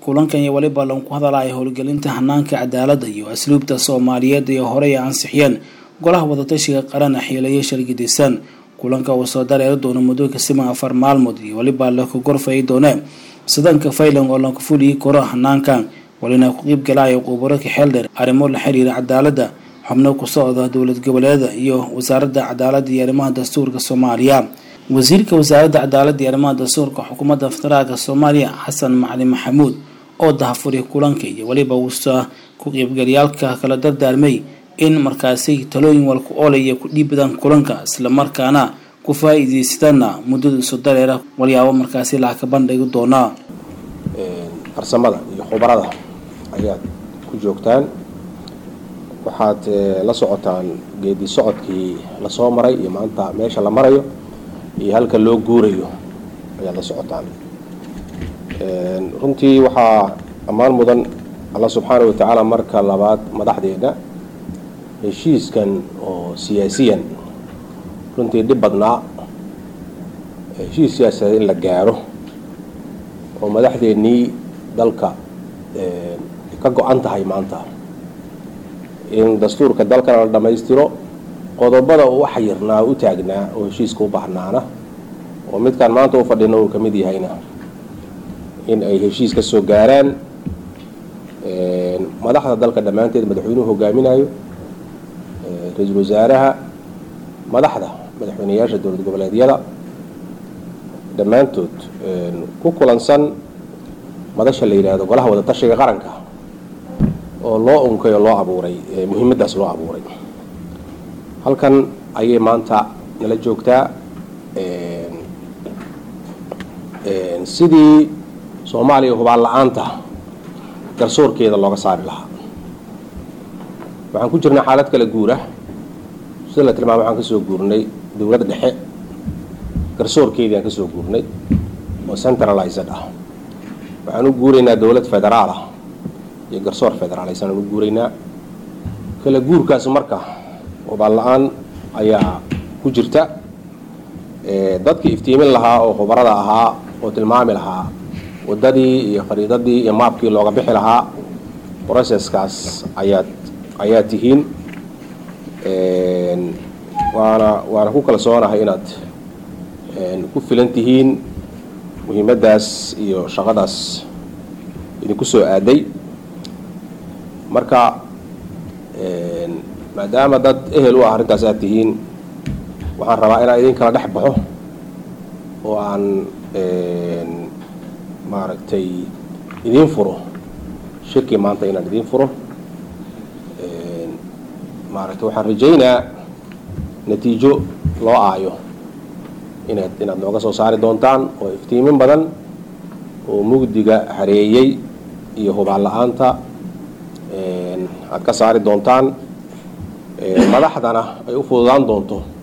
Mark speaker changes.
Speaker 1: kulankan iyo weliba lagu hadalaya howlgelinta hanaanka cadaaladda iyo asluubta soomaaliyeed ee horey ansixiyeen golaha wadatashiga qaran xiilayo shargidaysan kulanka uu soo dareeri doono muddo kasiman afar maalmood iyo weliba laku gorfayi doone sidanka faylan oo laku fuliyi karo hanaankan walina ku qiib galaya qubaro kaxeeldheer arrimo la xiriira cadaaladda xubno ku socda dowlad goboleeda iyo wasaaradda cadaaladda iyo arrimaha dastuurka soomaaliya wasiirka wasaaradda cadaaladda iyo arrimaha dastuurka xukuumadda federaalka soomaaliya xasan macalin maxamuud oo dahafuriya kulanka iyo weliba uusa ku qiibgalyaalka kala dardaarmay in markaasi talooyin walku oolaya ku dhiibadaan kulanka islamarkaana ku faa-iideystana muddada isu dareera walyaabo markaasi lacag ka bandhigi doonaa
Speaker 2: farsamada iyo khubarada ayaad ku joogtaan waxaad la socotaan geedi socodkii lasoo maray iyo maanta meesha la marayo iyo halka loo guurayo ayaad la socotaan runtii waxaa ammaan mudan allah subxaana wa tacaala marka labaad madaxdeena heshiiskan oo siyaasiyan runtii dhib badnaa heshiis siyaasadeed in la gaaro oo madaxdeennii dalka ka go-an tahay maanta in dastuurka dalkana la dhammaystiro qodobada uu xayirnaa u taagnaa oo heshiiska u baahnaana oo midkaan maanta u fadhino uu ka mid yahayna in ay heshiis ka soo gaaraan madaxda dalka dhammaanteed madaxweynuhu hogaaminayo ra-iisul wasaaraha madaxda madaxweyneyaasha dowlad goboleedyada dhammaantood ku kulansan madasha la yidhaahdo golaha wadatashiga qaranka oo loo unkay oo loo abuuray muhiimaddaas loo abuuray halkan ayay maanta nala joogtaa sidii soomaaliya hubaan la-aanta garsoorkeeda looga saari lahaa waxaan ku jirnay xaalad kala guura sida la tilmaama waxaan kasoo guurnay dowladda dhexe garsoorkeedii aan kasoo guurnay oo centralized ah waxaan u guuraynaa dowlad federaal ah iyo garsoor federaalaysan aan u guuraynaa kala guurkaas marka hubaan la-aan ayaa ku jirta dadkii iftiimin lahaa oo khubarada ahaa oo tilmaami lahaa waddadii iyo khariidadii iyo maabkii looga bixi lahaa processkaas ayaad ayaa tihiin waana waana ku kalsoonahay inaad ku filan tihiin muhiimaddaas iyo shaqadaas idinku soo aaday marka maadaama dad ehel u ah arrintaas aad tihiin waxaan rabaa inaan idin kala dhex baxo oo aan maaragtay idiin furo shirkii maanta inaan idiin furo maaragtay waxaan rajaynaa natiijo loo aayo inaad inaad nooga soo saari doontaan oo iftiimin badan oo mugdiga hareeyey iyo hubaan la-aanta aad ka saari doontaan madaxdana ay u fududaan doonto